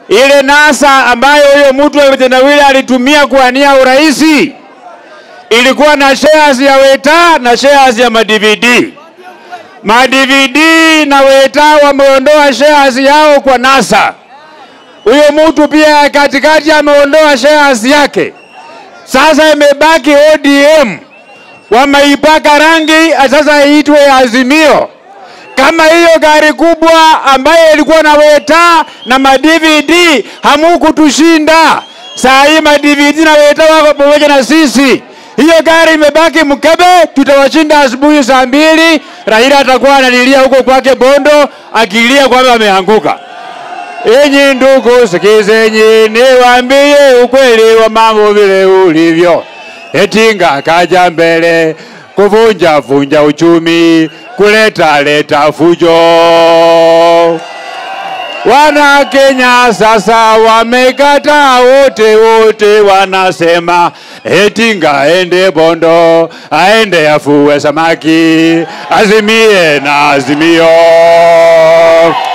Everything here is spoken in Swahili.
ile NASA ambayo huyo mtu wa kitendawili alitumia kuania uraisi ilikuwa na shares ya Weta na shares ya madvd. Madvd na Weta wameondoa shares yao kwa NASA. Huyo mtu pia katikati ameondoa shares yake. Sasa imebaki ODM, wameipaka rangi, sasa iitwe Azimio. Kama hiyo gari kubwa ambayo ilikuwa na Weta na madvd hamukutushinda, saa hii madvd na Weta wako pamoja na sisi. Hiyo gari imebaki mkebe, tutawashinda asubuhi saa mbili. Raila atakuwa analilia huko kwake Bondo, akilia kwamba ameanguka. Enyi ndugu, sikizeni niwaambie ukweli wa mambo vile ulivyo. Etinga kaja mbele kuvunja vunja uchumi, kuleta leta fujo. Wana Kenya sasa wamekataa wote wote, wanasema Etinga aende Bondo, aende afue samaki, azimie na Azimio.